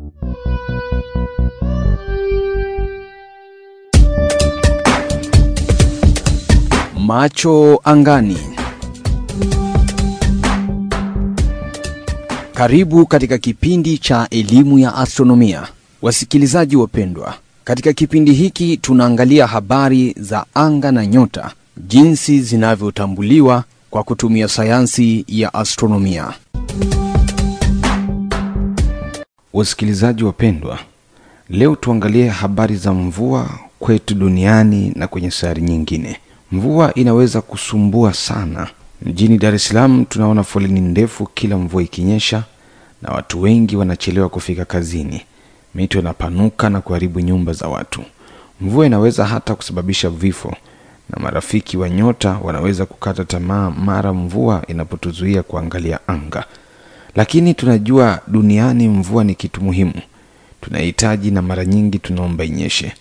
Macho angani. Karibu katika kipindi cha elimu ya astronomia. Wasikilizaji wapendwa, katika kipindi hiki tunaangalia habari za anga na nyota, jinsi zinavyotambuliwa kwa kutumia sayansi ya astronomia. Wasikilizaji wapendwa, leo tuangalie habari za mvua kwetu duniani na kwenye sayari nyingine. Mvua inaweza kusumbua sana. Mjini Dar es Salaam tunaona foleni ndefu kila mvua ikinyesha, na watu wengi wanachelewa kufika kazini. Mito inapanuka na kuharibu nyumba za watu. Mvua inaweza hata kusababisha vifo, na marafiki wa nyota wanaweza kukata tamaa mara mvua inapotuzuia kuangalia anga. Lakini tunajua duniani mvua ni kitu muhimu, tunahitaji na mara nyingi tunaomba inyeshe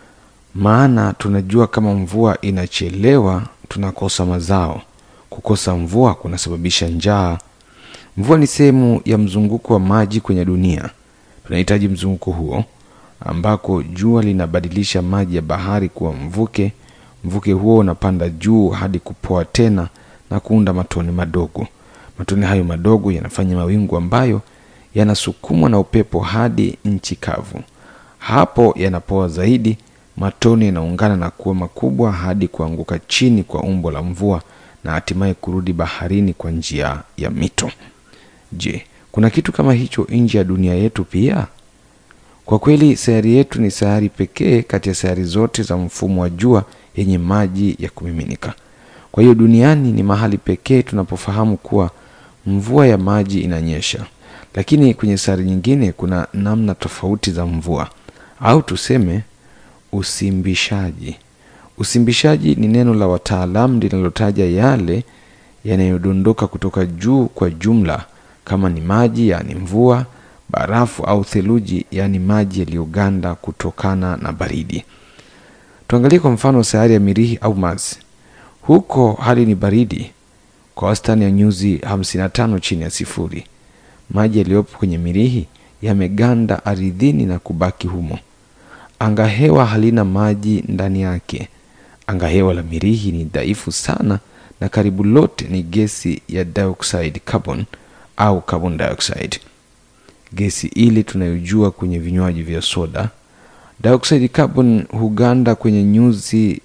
maana tunajua kama mvua inachelewa tunakosa mazao. Kukosa mvua kunasababisha njaa. Mvua ni sehemu ya mzunguko wa maji kwenye dunia. Tunahitaji mzunguko huo, ambako jua linabadilisha maji ya bahari kuwa mvuke. Mvuke huo unapanda juu hadi kupoa tena na kuunda matone madogo. Matone hayo madogo yanafanya mawingu ambayo yanasukumwa na upepo hadi nchi kavu. Hapo yanapoa zaidi matone yanaungana na kuwa makubwa hadi kuanguka chini kwa umbo la mvua na hatimaye kurudi baharini kwa njia ya mito. Je, kuna kitu kama hicho nje ya dunia yetu pia? Kwa kweli, sayari yetu ni sayari pekee kati ya sayari zote za mfumo wa jua yenye maji ya kumiminika. Kwa hiyo duniani ni mahali pekee tunapofahamu kuwa mvua ya maji inanyesha. Lakini kwenye sayari nyingine kuna namna tofauti za mvua, au tuseme usimbishaji. Usimbishaji ni neno la wataalamu linalotaja yale yanayodondoka kutoka juu kwa jumla, kama ni maji, yaani mvua, barafu au theluji, yaani maji yaliyoganda kutokana na baridi. Tuangalie kwa mfano sayari ya Mirihi au Mars. Huko hali ni baridi kwa wastani ya nyuzi 55 chini ya sifuri. Maji yaliyopo kwenye Mirihi yameganda ardhini na kubaki humo. Angahewa halina maji ndani yake. Angahewa la Mirihi ni dhaifu sana na karibu lote ni gesi ya dioxide carbon au carbon dioxide, gesi ile tunayojua kwenye vinywaji vya soda. Dioxide carbon huganda kwenye nyuzi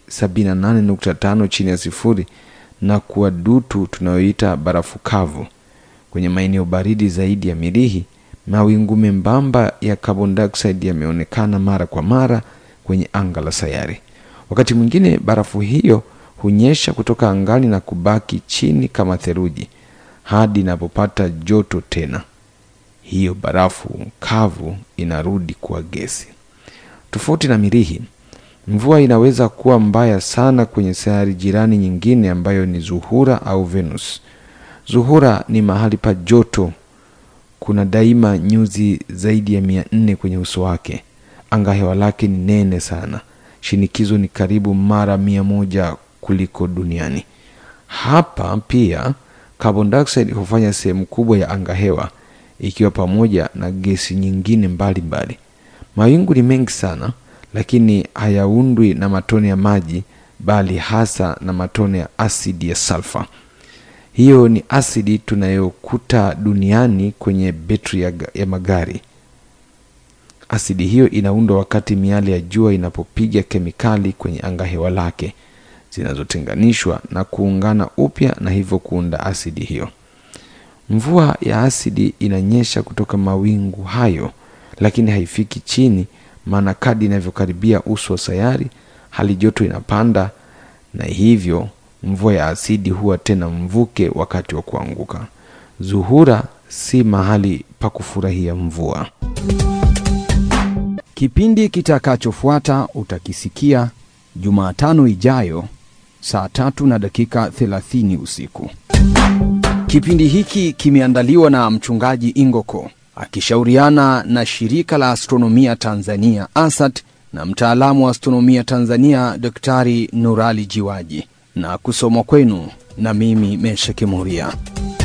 78.5 chini ya sifuri na kuwa dutu tunayoita barafu kavu. Kwenye maeneo baridi zaidi ya Mirihi mawingu membamba ya carbon dioxide yameonekana mara kwa mara kwenye anga la sayari. Wakati mwingine barafu hiyo hunyesha kutoka angani na kubaki chini kama theluji hadi inapopata joto tena. Hiyo barafu kavu inarudi kuwa gesi. Tofauti na Mirihi, mvua inaweza kuwa mbaya sana kwenye sayari jirani nyingine ambayo ni Zuhura au Venus. Zuhura ni mahali pa joto kuna daima nyuzi zaidi ya mia nne kwenye uso wake. Anga hewa lake ni nene sana, shinikizo ni karibu mara mia moja kuliko duniani. Hapa pia carbon dioxide hufanya sehemu kubwa ya anga hewa, ikiwa pamoja na gesi nyingine mbalimbali mbali. Mawingu ni mengi sana, lakini hayaundwi na matone ya maji, bali hasa na matone ya asidi ya sulfur. Hiyo ni asidi tunayokuta duniani kwenye betri ya, ya magari. Asidi hiyo inaundwa wakati miale ya jua inapopiga kemikali kwenye angahewa lake, zinazotenganishwa na kuungana upya na hivyo kuunda asidi hiyo. Mvua ya asidi inanyesha kutoka mawingu hayo, lakini haifiki chini, maana kadi inavyokaribia uso wa sayari, hali joto inapanda na hivyo mvua ya asidi huwa tena mvuke wakati wa kuanguka. Zuhura si mahali pa kufurahia mvua. Kipindi kitakachofuata utakisikia Jumatano ijayo saa tatu na dakika 30 usiku. Kipindi hiki kimeandaliwa na mchungaji Ingoko akishauriana na shirika la astronomia Tanzania ASAT na mtaalamu wa astronomia Tanzania Daktari Nurali Jiwaji na kusomwa kwenu na mimi Mesha Kimuria.